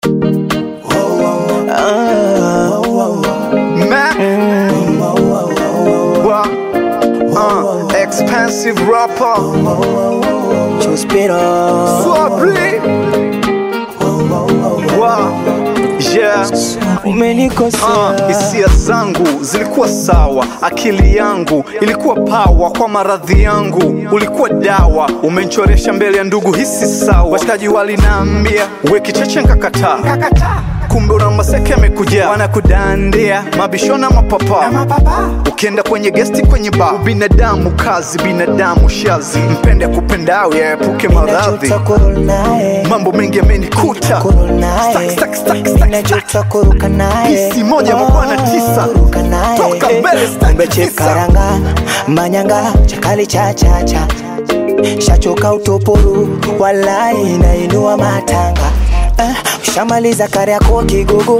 Uh, expensive rapper. Chuspiro Swabri. Wow. Yeah. umenikosea Uh, hisia zangu zilikuwa sawa, akili yangu ilikuwa pawa kwa maradhi yangu, ulikuwa dawa, umenchoresha mbele ya ndugu, hisi sawa. Washikaji walinaambia we kicheche, nkakataa kumbe una maseke amekuja wanakudandia mabishona mapapa ukienda kwenye gesti kwenye ba ubinadamu kazi binadamu shazi mpende kupendao yaepuke maradhi Najuta kurudi naye mambo mengi yamenikuta kurudi naye Stack, stack, stack, stack, Najuta kuruka naye Hisi moja mabwana tisa. Kuruka naye Toka mbele, stack Kumbe tisa. chip karanga Manyanga chakali cha cha cha Shachoka utopuru Walai nainua matanga eh, Ushamaliza kare yako kigogo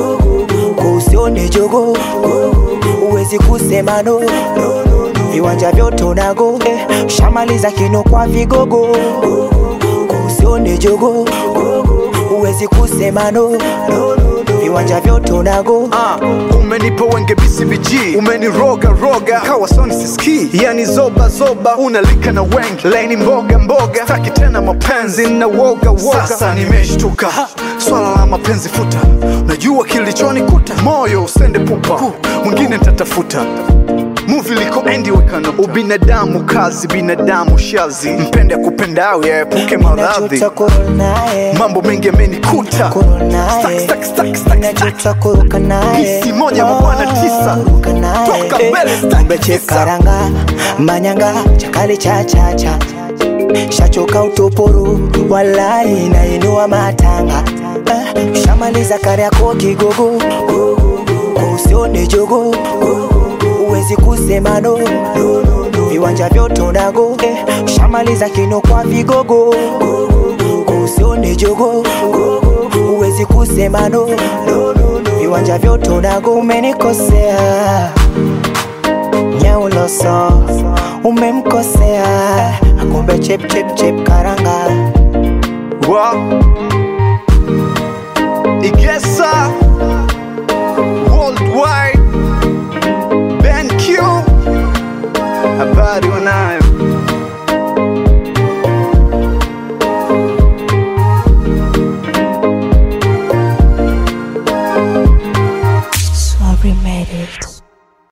Kusione jogo Uwezi kusema no Viwanja vyote unago eh, Ushamaliza kino kwa vigogo Kusione jogo Uwezi kusema no Viwanja vyote unago Ah, umenipa wenge BCBG umeniroga roga kawa soni siski yani zoba zoba unalika na wengi laini mboga mboga taki tena mapenzi na woga woga sasa nimeshtuka swala la mapenzi futa najua kilichonikuta moyo usende pupa mwingine nitatafuta muvi liko endi wekano ubinadamu kazi binadamu shazi mpende kupendao yaepuke maradhi Najuta kurudi naye mambo mengi yamenikuta Kurudi naye Stack, stack, stack, stack, stack. Najuta kuruka naye Hisi moja mabwana tisa. Kuruka naye Toka Eh, mbele, stack Kumbe chip tisa. karanga Manyanga chakali cha cha cha Shachoka utopuru Walai nainua matanga eh, Ushamaliza kare yako kigogo Usione jogo Uwezi kusema no Viwanja vyote unago eh, Ushamaliza kino kwa vigogo Usione jogo Uwezi kusema no Viwanja vyote unago umenikosea Nyauloso umemkosea Akumbe chep chep chep karanga wa Igesa Worldwide Ben Q habari wanayo